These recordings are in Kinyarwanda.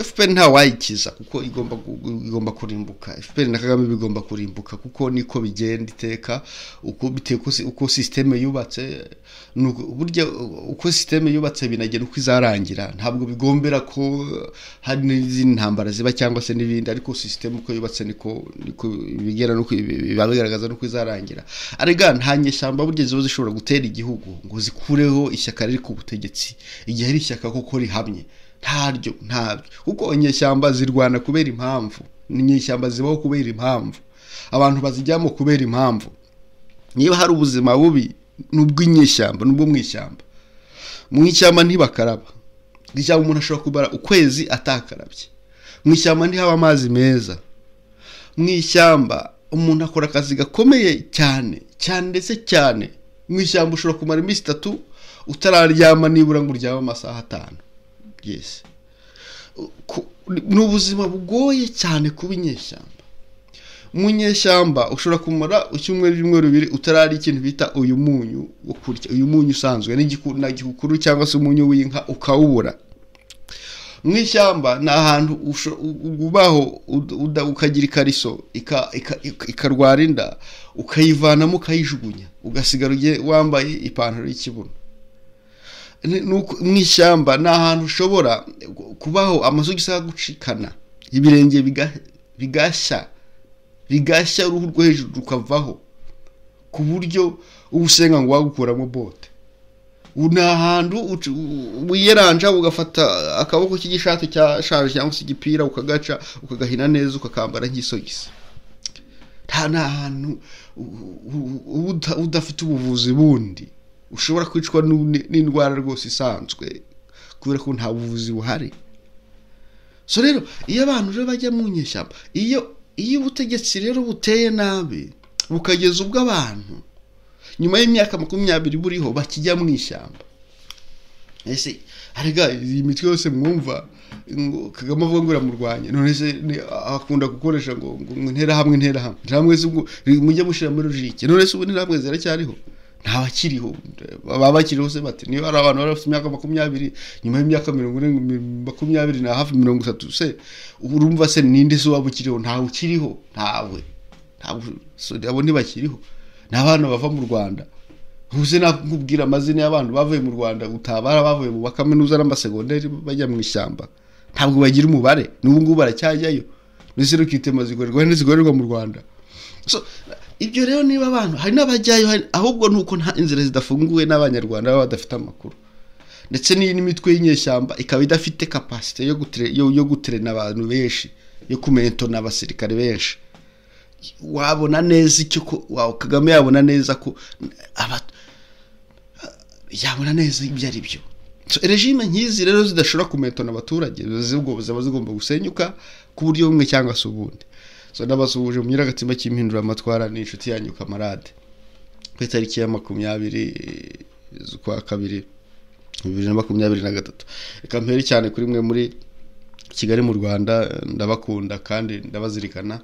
fpr ntawayikiza kuko igomba igomba kurimbuka fpr na kagame bigomba kurimbuka kuko niko bigenda iteka uko uko sisiteme yubatse burya uko sisiteme yubatse binagera uko izarangira ntabwo bigombera ko hari n'izindi ntambara ziba cyangwa se n'ibindi ariko sisiteme uko yubatse niko niko bigera nuko biba bigaragaza nuko izarangira arega nta nyeshyamba burya ziba zishobora gutera igihugu ngo zikureho ishyaka riri ku butegetsi igihe ari ishyaka koko rihamye ntaryo ntabyo kuko inyeshyamba zirwana kubera impamvu inyeshyamba zibaho kubera impamvu abantu bazijyamo kubera impamvu niba hari ubuzima bubi n'ubw'inyeshyamba n'ubwo mu ishyamba mu ishyamba ntibakaraba ishyamba umuntu ashobora kubara ukwezi atakarabye mu ishyamba ntihaba amazi meza mu ishyamba umuntu akora akazi gakomeye cyane cyane ndetse cyane mu ishyamba ushobora kumara iminsi itatu utararyama nibura ngo uryame amasaha atanu ni ubuzima bugoye cyane kuba inyeshyamba mu nyeshyamba ushobora kumara icyumweru ibyumweru bibiri utarari ikintu bita uyu munyu wo kurya uyu munyu usanzwe n'igikukuru cyangwa se umunyu w'inka ukawubura mu ishyamba ni ahantu ubaho ukagira ikariso ikarwara inda ukayivanamo ukayijugunya ugasigara wambaye ipantaro y'ikibuno mu ishyamba ni ahantu ushobora kubaho amasogisi gucikana ibirenge bigashya bigashya uruhu rwo hejuru rukavaho ku buryo ubusenga ngo wagukuramo bote ni ahantu wiyeranja ugafata akaboko k'igishati cyashaje cyangwa se igipira ukagaca ukagahina neza ukakambara nk'isogisi nta ni ahantu udafite ubuvuzi bundi ushobora kwicwa n'indwara rwose isanzwe kubera ko nta buvuzi buhari so rero iyo abantu rero bajya mu nyeshyamba iyo iyo ubutegetsi rero buteye nabi bukageza ubwo abantu nyuma y'imyaka makumyabiri buriho bakijya mu ishyamba ese harega iyi mitwe yose mwumva kagame avuga ngo uramurwanya none se akunda gukoresha ngo intera hamwe intera hamwe interahamwe mujye mushyira muri logike none se ubu interahamwe ziracyariho nta bakiriho baba bakiriho se bati niba hari abantu bari bafite imyaka makumyabiri nyuma y'imyaka mirongo ine makumyabiri na hafi mirongo itatu se urumva se ninde se waba ukiriho ntawe ukiriho ntawe abo ntibakiriho ni abana bava mu rwanda ntuze nakubwira amazina y'abantu bavuye mu rwanda utabara bavuye mu bakaminuza n'amasegonderi bajya mu ishyamba ntabwo bagira umubare n'ubu ngubu baracyajyayo ndetse rukitema zikorerwa n'izikorerwa mu rwanda ibyo rero niba abantu hari n'abajyayo ahubwo ni uko nta inzira zidafunguwe n'abanyarwanda baba badafite amakuru ndetse n'imitwe y'inyeshyamba ikaba idafite kapasite yo guterena abantu benshi yo kumentona abasirikare benshi wabona neza icyo kagame yabona neza ko yabona neza ibyo ari byo regime nk'izi rero zidashobora kumentona abaturage ziba zigomba gusenyuka ku buryo bumwe cyangwa se ubundi so nabasuhuje mu nyiragatima cy'impinduramatwara ni inshuti yanyu kamarade ku itariki ya makumyabiri z'ukwa kabiri bibiri na makumyabiri na gatatu reka mpere cyane kuri mwe muri kigali mu rwanda ndabakunda kandi ndabazirikana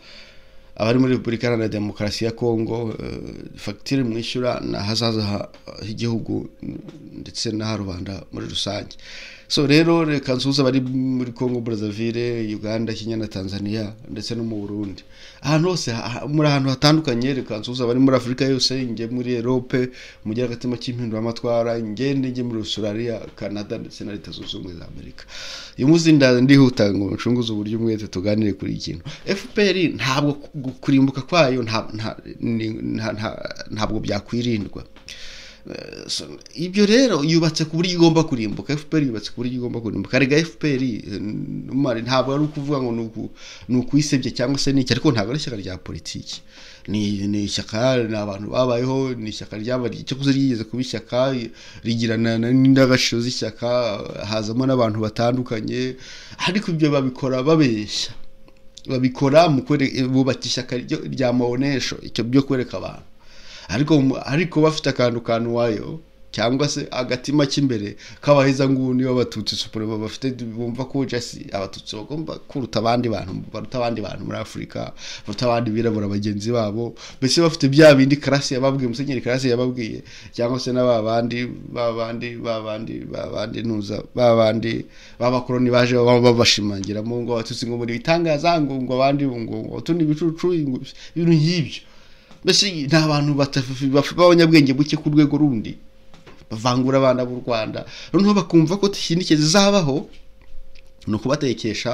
abari muri repubulika iharanira demokarasi ya kongo fagitire mwishyura ni ahazaza h'igihugu ndetse n'aha rubanda muri rusange so rero reka nsuhuza abari muri congo brazzaville uganda kenya na tanzania ndetse no mu burundi ahantu hose muri ahantu hatandukanye reka nsuhuza abari muri afurika yose njye muri erope mujya agatima cy'impinduramatwara ngende njye muri australia canada ndetse na leta zunze ubumwe za amerika iyo muzindaza ndihuta ngo ncunguze uburyo umwete tuganire kuri ikintu fpr ntabwo kurimbuka kwayo ntabwo byakwirindwa ibyo rero yubatse ku buryo igomba kurimbuka fpr yubatse ku buryo igomba kurimbuka rega fpr ntabwo ari ukuvuga ngo ni ukuyisebye cyangwa se n'iki ariko ntabwo ari ishyaka rya politiki ni ishyaka ni abantu babayeho ni ishyaka ryabariye icyo kuze ryigeze kuba ishyaka rigirana n'indangagaciro z'ishyaka hazamo n'abantu batandukanye ariko ibyo babikora babeshya babikora mu bubaka ishyaka rya mawonesho icyo byo kwereka abantu ariko ariko bafite akantu kanuwayo cyangwa se agatima k'imbere k'abahezanguni b'abatutsi supurema bafite bumva ko jasi abatutsi bagomba kuruta abandi bantu baruta abandi bantu muri afurika baruta abandi birabura bagenzi babo mbese bafite bya bindi karasi yababwiye musenyeri karasi yababwiye cyangwa se na ba bandi ba bandi ba bandi ba bandi ntuza ba bandi b'abakoroni baje baba babashimangiramo ngo abatutsi ngo muri bitangaza ngo ngo abandi ngo ngo utundi ibicucu ngo ibintu nk'ibyo mbese ni abantu b'abanyabwenge buke ku rwego rundi bavangura abana b'u rwanda noneho bakumva ko ikindi kizabaho ni ukubatekesha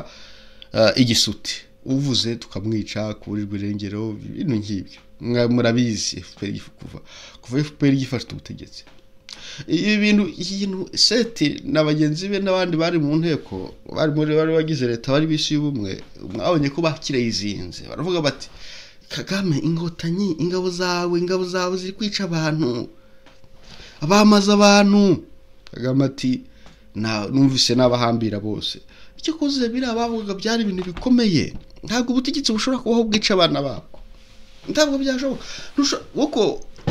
igisuti uvuze tukamwica kuburirwa irengero ibintu nk'ibyo murabizi efuperi kuva kuva efuperi gifashe ubutegetsi ibi bintu ikintu seti na bagenzi be n'abandi bari mu nteko bari muri bari bagize leta bari bisi y'ubumwe mwabonye ko bakireyizinze baravuga bati kagame inkotanyi ingabo zawe ingabo zawe ziri kwica abantu abamaze abantu kagame ati numvise n'abahambira bose icyo koze biriya bavuga byari ibintu bikomeye ntabwo ubutegetsi bushobora kubaho bwica abana babo ntabwo byashoboka kuko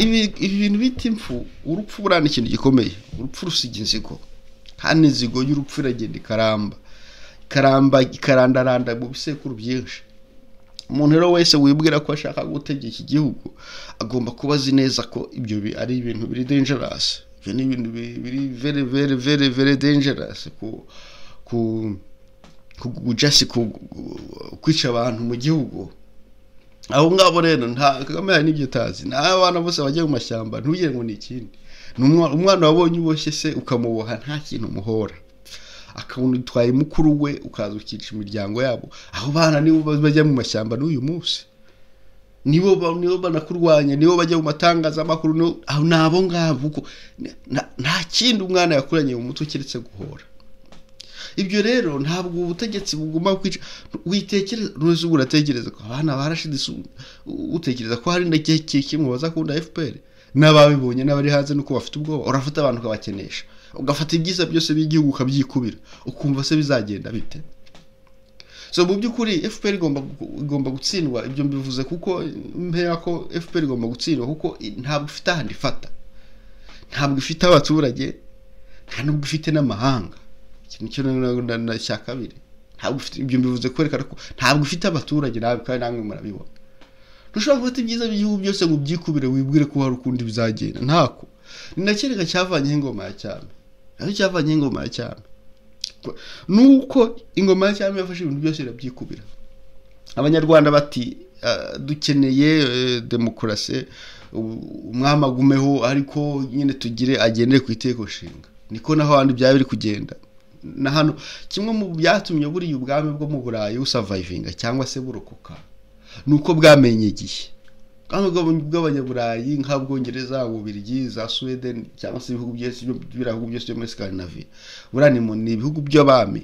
ibi bintu bita impfu urupfu buriya ni ikintu gikomeye urupfu rusiga inzigo kandi inzigo y'urupfu iragenda ikaramba ikaramba ikarandaranda mu bisekuru byinshi umuntu rero wese wibwira ko ashaka gutegeka igihugu agomba kuba azi neza ko ibyo ari ibintu biri dangerous ibyo ni ibintu biri very very very very dangerous ku ku ku just kwica abantu mu gihugu abo ngabo rero nta kagame hari n'ibyo utazi ni abana bose bagiye mu mashyamba ntugire ngo ni ikindi umwana wabonye uboshye se ukamuboha nta kintu umuhora akabona utwaye mukuru we ukaza ukica imiryango yabo aho bana nibo bajya mu mashyamba n'uyu munsi nibo nibo banakurwanya nibo bajya mu matangazamakuru ni abo ngabo kuko nta kindi umwana yakuranye mu mutwe keretse guhora ibyo rero ntabwo ubutegetsi bugomba kwica witekereza ntuzi ubu uratekereza ko abana barashyize utekereza ko hari n'igihe kimwe bazakunda fpr n'ababibonye n'abari hanze nuko bafite ubwoba urafata abantu ukabakenesha ugafata ibyiza byose by'igihugu ukabyikubira ukumva se bizagenda bite so mu by'ukuri fpr igomba gutsindwa ibyo mbivuze kuko mbera ko fpr igomba gutsindwa kuko ntabwo ifite ahandi ifata ntabwo ifite abaturage nta nubwo ifite n'amahanga ikintu cyo na cya kabiri ntabwo ifite ibyo mbivuze kwerekana ko ntabwo ifite abaturage nawe kandi namwe murabibona ntushobora gufata ibyiza by'igihugu byose ngo byikubire wibwire ko hari ukundi bizagenda ntako ni na kereka cyavanyeho ingoma ya cyami nacyo cyavanyeho ingoma ya cyami nuko ingoma ya cyami yafashe ibintu byose birabyikubira abanyarwanda bati dukeneye demokarasi umwami agumeho ariko nyine tugire agendere ku iteko nshinga niko naho abandi byaba biri kugenda na hano kimwe mu byatumye buriya ubwami bwo mu burayi busavayivinga cyangwa se burokoka ni uko bwamenye igihe kandi bw'abanyaburayi nk'abwongereza ububirigi za suwede cyangwa se ibihugu byose biriya byose byo muri sikandinaviya buriya ni ibihugu by'abami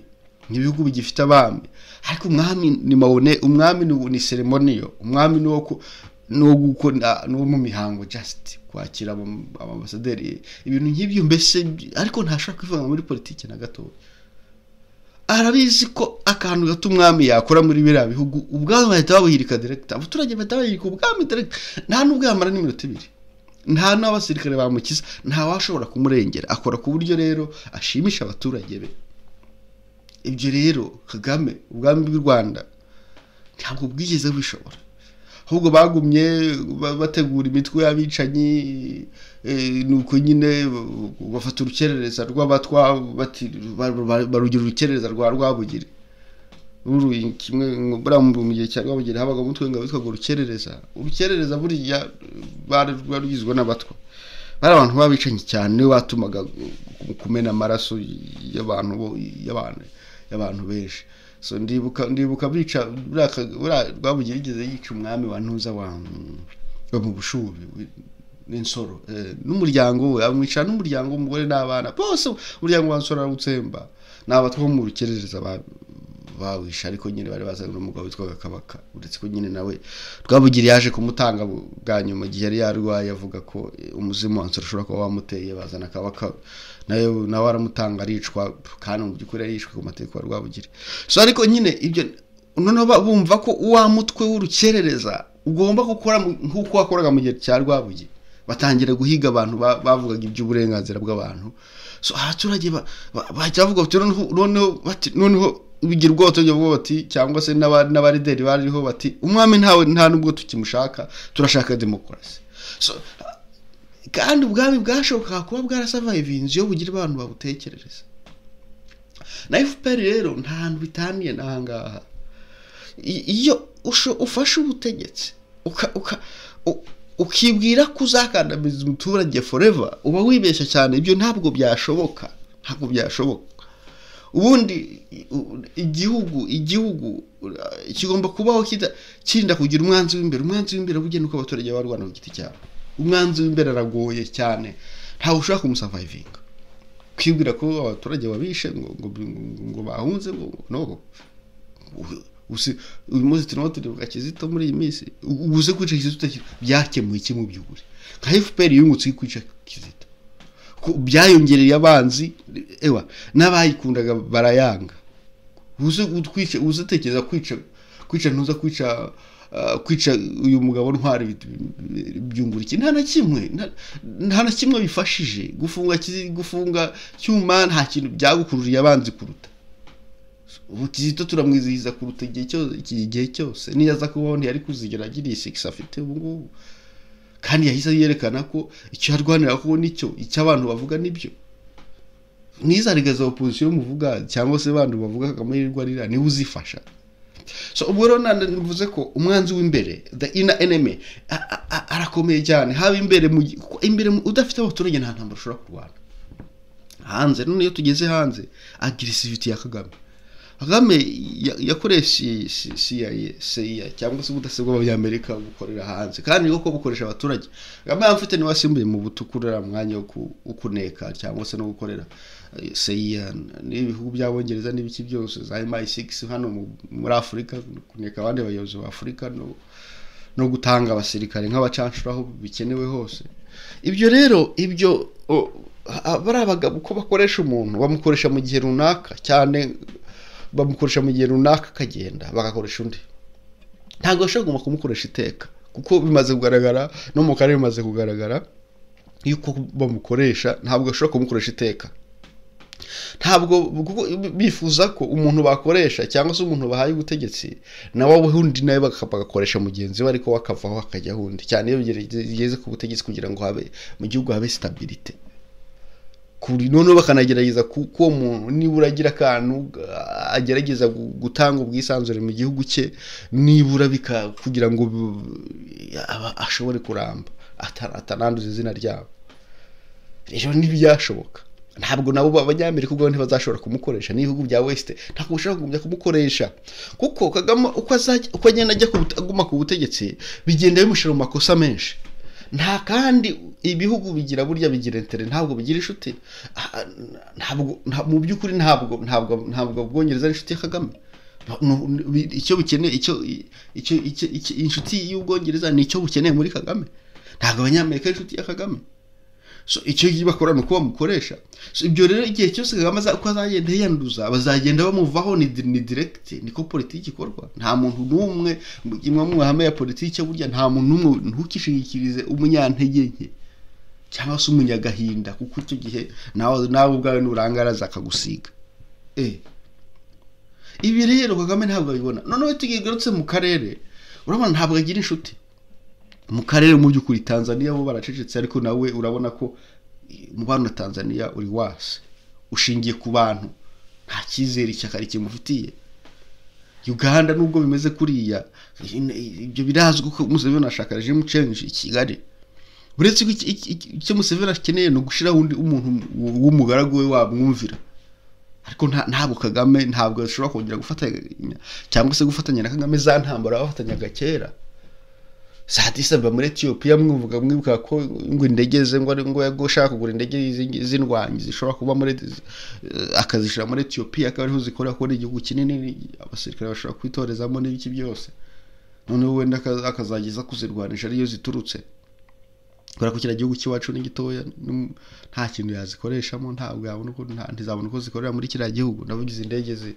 ni ibihugu bigifite abami ariko umwami ni mabone umwami ni seremoniyo umwami ni uwo gukora ni uwo mu mihango jasiti kwakira amabasaderi ibintu nk'ibyo mbese ariko ntashobora kwivanga muri politiki na gatoya arabizi ko akantu gato umwami yakora muri biriya bihugu ubwami bahita babuhirika direkita abaturage bahita bahirika ubwami direkita nta n'ubwo yamara n'iminota ibiri nta n'abasirikare bamukiza nta washobora kumurengera akora ku buryo rero ashimisha abaturage be ibyo rero kagame ubwami bw'u rwanda ntabwo bwigeze bishobora ahubwo bagumye bategura imitwe y'abicanyi ni uko nyine bafata urukerereza rw'abatwa barugira urukerereza rwa rwabugiri kimwe mu gihe cya rwabugiri habaga umutwe w'ingabo witwaga urukerereza urukerereza buriya rwagizwe n'abatwa bari abantu babicanye cyane niwe watumaga kumena amaraso y'abantu y'abantu benshi so ndibuka ndibuka bica rwabugira igeze yica umwami wa ntuza wa mu bushubi n'insoro n'umuryango we amwicara n'umuryango w'umugore n'abana bose umuryango wa nsoro arawutsemba ni abatwa mu rukerereza bawisha ariko nyine bari bazanye n'umugabo witwaga kabaka uretse ko nyine nawe rwabugira yaje kumutanga bwa nyuma igihe yari yarwaye avuga ko umuzimu wa nsoro ushobora kuba wamuteye bazana kabaka nawe nawe aramutanga aricwa kandi mu by'ukuri arishwe ku mateka ya rwabugira so ariko nyine ibyo noneho bumva ko wa mutwe w'urukerereza ugomba gukora nk'uko wakoraga mu gihe cya rwabugira batangira guhiga abantu ba- bavugaga iby'uburenganzira bw'abantu so abaturage ba- ba- bahita bavuga bati noneho noneho bati noneho bigira ubwoba batajya bavuga bati cyangwa se n'aba- n'abarideri bariho bati umwami ntawe nta n'ubwo tukimushaka turashaka demokarasi so kandi ubwami bwashobokaga kuba bwarasavayivinze iyo bugira abantu babutekerereza na fpr rero nta hantu bitaniye n'ahangaha I- iyo usho- ufashe ubutegetsi uka- uka- u- ukibwira ko uzakandamiza umuturage forever uba wibeshya cyane ibyo ntabwo byashoboka ntabwo byashoboka ubundi i- u- igihugu igihugu uh, kigomba kubaho kita- kirinda kugira umwanzi w'imbere umwanzi w'imbere bugena uko abaturage baba barwana ku giti cyabo umwanzi w'imbere aragoye cyane ntawe ushaka kumusavayivinga kwibwira ko abaturage babishe ngo ngo ngo- ngo bahunze ngo ngo no U- usi- uyu munsi turimo turibuka kizito muri iyi minsi u- ubuze kwica kizito utakiri byakemuye iki mu by'ukuri nka fpr yungutse yo kwica kizito Ko byayongereye abanzi ewa n'abayikundaga barayanga uze utwica uze utekereza kwica kwica ntuza kwica ah, kwica uyu mugabo ntwara ibintu byungura iki nta na kimwe nta- nta na kimwe bifashije gufunga Kizi- gufunga cyuma nta kintu byagukururiye abanzi kuruta ubu kizito turamwizihiza kuruta igihe cyose iki gihe cyose niyo aza kubaho ntiyari kuzigera agira iyi sikisi afite ubu ngubu kandi yahise yerekana ko icyo arwanira ko nicyo icyo abantu bavuga nibyo nizarigeza opozisiyo muvuga cyangwa se abantu bavuga kagame yirirwa arira niwe uzifasha so ubwo rero nanda mvuze ko umwanzi w'imbere the inner enemy a- a- a- arakomeye cyane haba imbere mu gi- kuko imbere mu- udafite abaturage nta ntambara ushobora kurwana hanze none iyo tugeze hanze agresivity ya kagame kagame ya- yakoreshe C- CIA CIA cyangwa se ubudasa bw'abanyamerika bukorera hanze kandi niko bukoresha abaturage kagame yamfite niwe wasimbuye mu butukurera umwanya wo ku- wo kuneka cyangwa se no gukorera eh, CIA n'ibihugu by'abongereza n'ibiki byose za MI6 hano mu- muri Afurika kuneka abandi bayobozi ba Afurika no no gutanga abasirikare nk'abacanshuro aho bikenewe hose ibyo rero ibyo o, a- bari abagabo uko bakoresha umuntu bamukoresha mu gihe runaka cyane bamukoresha mu gihe runaka akagenda bagakoresha undi ntabwo bashobora kuguma kumukoresha iteka kuko bimaze kugaragara no mu karere bimaze kugaragara yuko bamukoresha ntabwo bashobora kumukoresha iteka ntabwo kuko bifuza ko umuntu bakoresha cyangwa se umuntu bahaye ubutegetsi nawe undi nawe baka- bagakoresha mugenzi we ariko we akavaho akajya undi cyane iyo bigere- bigeze ku butegetsi kugira ngo habe mu gihugu habe stabilite kuri noneho bakanagerageza ku- ko uwo muntu nibura agira akantu ah, agerageza gu- gutanga ubwisanzure mu gihugu cye nibura bika- kugira ngo bu- aba- ashobore kuramba ata- atananduza izina ryabo rero ntibyashoboka ntabwo nabo abanyamerika ubwo ntibazashobora kumukoresha n'ibihugu bya west ntabwo bashobora kugumya kumukoresha kuko kagame uko azajya uko agenda ajya ku bute- aguma ku butegetsi bigenda bimushyira mu makosa menshi nta kandi ibihugu bigira burya bigira intere ntabwo bigira inshuti Ah, ntabwo nta- mu by'ukuri ntabwo ntabwo ntabwo ubwongereza ari inshuti ya kagame Nu- nu- icyo bukeneye icyo icyo icyo- icyo- inshuti y'ubwongereza ni icyo bukeneye muri kagame ntabwo abanyamerika ari inshuti ya kagame so icyo bakora ni uko bamukoresha so ibyo rero igihe cyose kagame aza- uko azagenda yiyanduza bazagenda bamuvaho ni di- ni direkiti niko politiki ikorwa nta muntu n'umwe mu- imwe mu mahame ya politiki burya nta muntu n'umwe ntukishingikirize umunyantege nke cyangwa se umunyagahinda kuko icyo gihe nawe nawe ubwawe nurangaraza akagusiga eh ibi rero kagame ntabwo abibona noneho tugarutse mu karere urabona ntabwo agira inshuti mu karere mu by'ukuri tanzaniya bo baracecetse ariko nawe urabona ko eh, umubano na tanzaniya uri wase ushingiye ku bantu nta cyizere ishyaka rikimufitiye uganda nubwo bimeze kuriya in- ibyo birazwi ko museveni ashaka regime change i kigali uretse ko iki- iki- iki- icyo museveni akeneye ni ugushiraho undi umuntu w- w'umugaragu we wamwumvira ariko nta- ntabwo kagame ntabwo ashobora kongera gufatanya cyangwa se gufatanya na kagame za ntambara bafatanyaga kera saa tisa mba muri etiyopiya mwumvuga mwibuka ko ngo indege ze ngo ari ngo yago ushaka kugura indege z'ing- z'indwanyi zishobora kuba muri eh, akazishyira muri etiyopiya akaba ariho zikorera kuko ni igihugu kinini ni- abasirikare bashobora kwitorezamo n'ibiki byose noneho wenda aka- akazageza kuzirwanisha ariyo ziturutse kubera ko kiriya gihugu cy'iwacu ni gitoya ni- nta kintu yazikoreshamo ntabwo yabona uko nta- ntizabona uko zikorera muri kiriya gihugu navuga izi ndege zi-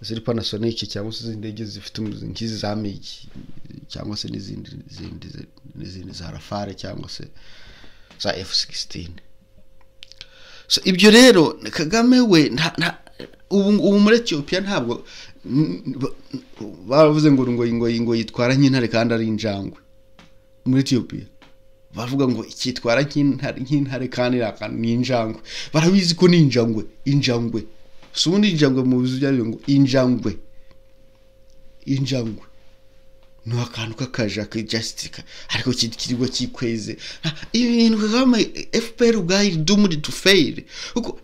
ziri panasonic cyangwa se izi ndege zifite umuzi- nk'izi za migi cyangwa se n'izindi n'izindi n'izindi za rafale cyangwa se za efu sigisitini ibyo rero kagame we ubu muri etiyopiya ntabwo baravuze ngo ngo ngo yitwara nk'intare kandi ari injangwe muri etiyopiya bavuga ngo ikitwara nk'intare kandi ni injangwe barabizi ko ni injangwe injangwe si ubundi injangwe mu bizu byayo ngo injangwe injangwe ni akantu k'akaja kijasitika ariko kirwa kikweze ibintu kagame fpr ubwayo dumuri tu feyire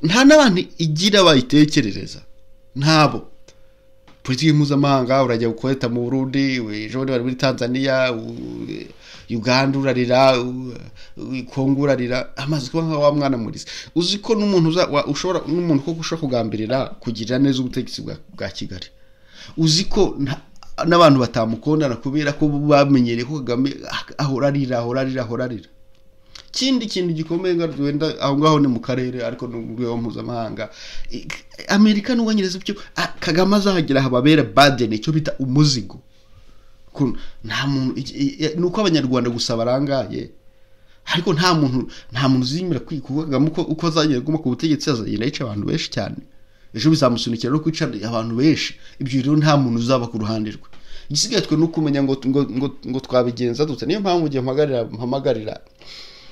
nta n'abantu igira bayitekerereza ntabo politiki mpuzamahanga urajya gukoreta mu burundi ejo bundi bari muri tanzania uganda urarira kongo urarira amaze kuba nka wa mwana muriza uzi ko n'umuntu ushobora n'umuntu koko ushobora kugambirira kugirira neza ubutegetsi bwa kigali uzi ko n'abantu batamukondana kubera ko bamenyereye ko kagame ahora arira ahora arira ahora arira ikindi kintu gikomeye wenda aho ngaho ni mu karere ariko ni mu rwego mpuzamahanga amerika n'ubwongereza ibyo kagame azahagera hababera badeni icyo bita umuzigo nta muntu ni uko abanyarwanda gusa barangaye ariko nta muntu nta muntu uzimira kagame uko azagera aguma ku butegetsi azagenda yica abantu benshi cyane ejo bizamusunikira no kwica abantu benshi ibyo rero nta muntu uzaba ku ruhande rwe igisigaye twe ni ukumenya ngo ngo twabigenza dute niyo mpamvu igihe mpamagarira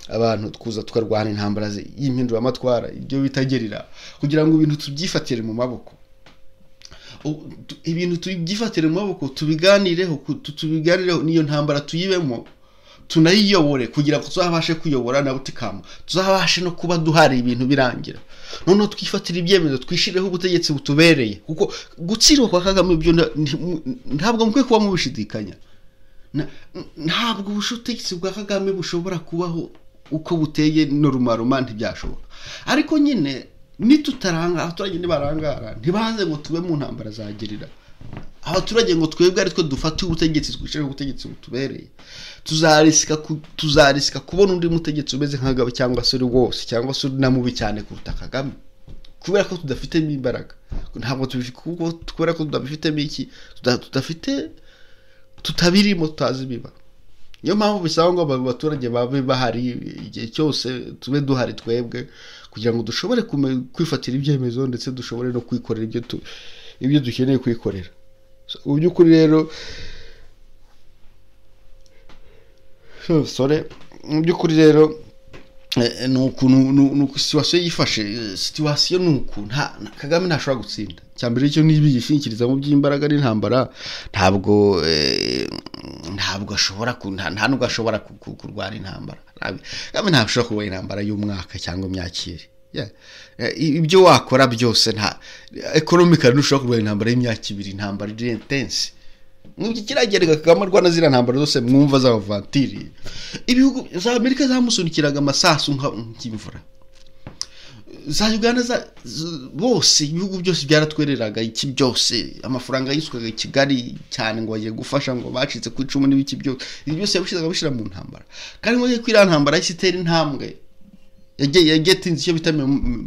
abantu tukuza tukarwana intambara y'impinduramatwara ibyo bitagerera kugira ngo ibintu tubyifatire mu maboko ibintu tubyifatire mu maboko tubiganireho tubiganireho niyo ntambara tuyibemo tunayiyobore kugira ngo tuzabashe kuyobora na butikama tuzabashe no kuba duhari ibintu birangira noneho twifatira ibyemezo twishyirireho ubutegetsi butubereye kuko gutsindwa kwa kagame ibyo ntabwo mukwiye kuba mubishidikanya ntabwo ubutegetsi bwa kagame bushobora kubaho uko buteye norumaruma ntibyashoboka ariko nyine nitutaranga abaturage ntibarangara ntibaze ngo tube mu ntambara zagerira abaturage ngo twebwe ari two dufate ubutegetsi twishyiraho ubutegetsi butubereye tuzarisika kubona undi mutegetsi umeze nk'agabe cyangwa se uri wose cyangwa se uri na mubi cyane kuruta kagame kubera ko tudafitemo imbaraga ntabwo kubera ko tudabifitemo iki tudafite tutabirimo tutazi biba niyo mpamvu bisaba ngo abaturage babe bahari igihe cyose tube duhari twebwe kugira ngo dushobore kwifatira ibyemezo ndetse dushobore no kwikorera ibyo dukeneye kwikorera mu by'ukuri rero sore mu by'ukuri rero ni ukuntu situwasiyo yifashe situwasiyo ni uku kagame ntashobora gutsinda cyambere icyo nibi yishingikiriza mu by'imbaraga n'intambara ntabwo ntabwo ashobora nta nubwo ashobora kurwara intambara kagame ntabwo kurwara intambara y'umwaka cyangwa imyakire ibyo wakora byose nta ekonomikari ntushobora kurwara intambara y'imyaka ibiri intambara iri intense nk'iki kiragereka kagame arwana ziriya ntambara zose mwumva z'abavatiri ibihugu za amerika zamusunikiraga amasasu nk'imvura za uganda bose ibihugu byose byaratwereraga iki byose amafaranga yiswaga i kigali cyane ngo bagiye gufasha ngo bacitse ku icumu n'ibiki byose ibi byose yabishyizaga bishyira mu ntambara kandi ngo ko iriya ntambara yahise itera intambwe yagetinze icyo bita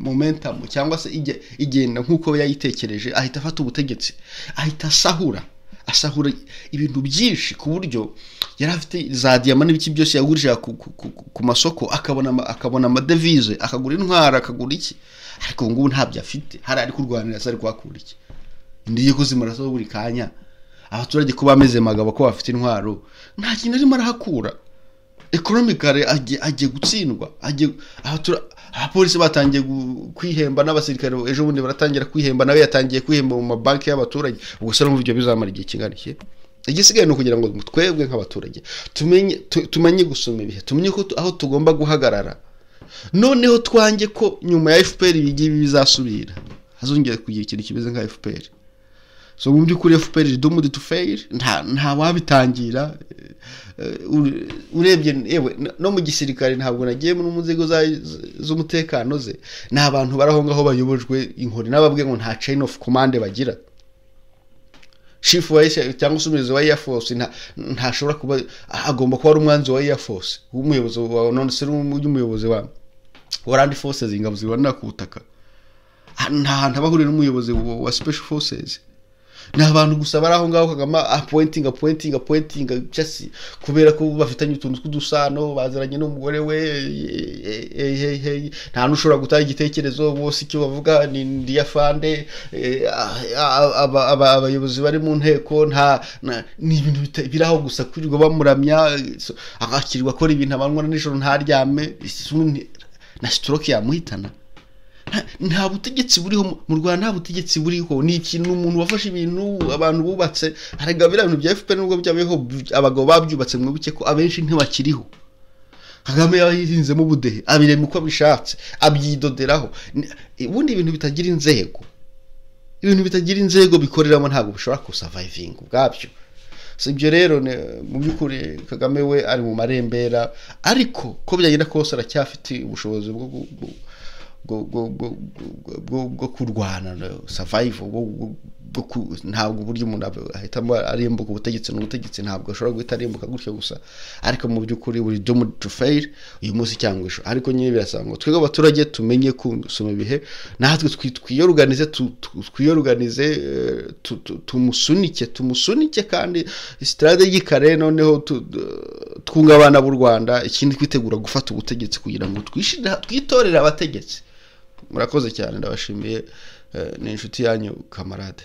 momentamu cyangwa se igenda nk'uko yayitekereje ahita afata ubutegetsi ahita asahura asahura ibintu byinshi ku buryo yari afite za diyama n'ibiki byose yagurishije ku masoko akabona amadevize akagura intwara akagura iki ariko ubu ngubu ntabyo afite hari ari kurwanira se ari kuhakura iki indege ko zimaraso buri kanya abaturage ko bameze magabo ko bafite intwaro nta kintu arimo arahakura ekonomikare agiye gutsindwa abapolisi batangiye kwihemba n'abasirikare ejo bundi baratangira kwihemba nawe yatangiye kwihemba mu mabanki y'abaturage ubwo se n'uburyo bizamara igihe kingana iki igisigaye ni ukugira ngo twebwe nk'abaturage tumenye gusoma ibihe tumenye ko aho tugomba guhagarara noneho twange ko nyuma ya fpr ibigibi bizasubira hazongera kugira ikintu kimeze nka fpr so mu by'ukuri fpr dumudi tu feyiri nta wabitangira urebye yewe no mu gisirikare ntabwo nagiye mu nzego z'umutekano ze ni abantu bari aho ngaho bayobojwe inkoni n'ababwiye ngo nta chain of command bagira chief wa cyangwa se umuyobozi wa air force ntashobora kuba agomba kuba ari umwanzi wa air force w'umuyobozi wa none se n'umuyobozi wa warandi forces ingabo zibonera ku butaka nta hantu aba ahuriye n'umuyobozi wa special forces ni abantu gusa bari aho ngaho kagame apointinga apointinga apointinga cyasi kubera ko bafitanye utuntu tw'udusano baziranye n'umugore we eh, eh, eh, eh, nta n'ushobora gutanga igitekerezo bose icyo bavuga ni ndiyafande abayobozi bari mu nteko nta na- ni ibintu bita- biri aho gusa kwirirwa bamuramya eh, so- akakirirwa akora ibintu amanywa na nijoro ntaryame isi- ni- na stroke yamuhitana nta- nta butegetsi buriho mu- mu rwanda nta butegetsi buriho ni ikintu umuntu wafashe ibintu abantu bubatse harega biriya bintu bya fpr nubwo byabayeho by- abagabo babyubatse mwibuke ko abenshi ntibakiriho kagame yahinzemo ubudehe abirema uko abishatse abyidoderaho Ni- ubundi ibintu bitagira inzego ibintu bitagira inzego bikoreramo ntabwo bishobora kusavayivinga ubwabyo si ibyo rero ni- mu by'ukuri kagame we ari mu marembera ariko ko byagenda kose aracyafite ubushobozi bwo gu- gu- bwo- bwo- bwo- bwo- bwo- bwo kurwana savayivu ntabwo uburyo umuntu ab- ahitamo arimbuka ubutegetsi n'ubutegetsi ntabwo ashobora guhita arimbuka gutyo gusa ariko mu by'ukuri buri domu tu feyiri uyu munsi cyangwa ejo ariko nyine birasaba ngo twebwe abaturage tumenye gusoma ibihe natwe twi- twiyoruganize tu- tu- twiyoruganize eh, tu- tu- tumusunike tumusunike kandi sitade kare noneho tu- twunga abana b'u rwanda ikindi twitegura gufata ubutegetsi kugira ngo twishira- twitorere abategetsi murakoze cyane ndabashimiye eh, ni inshuti yanyu kamarade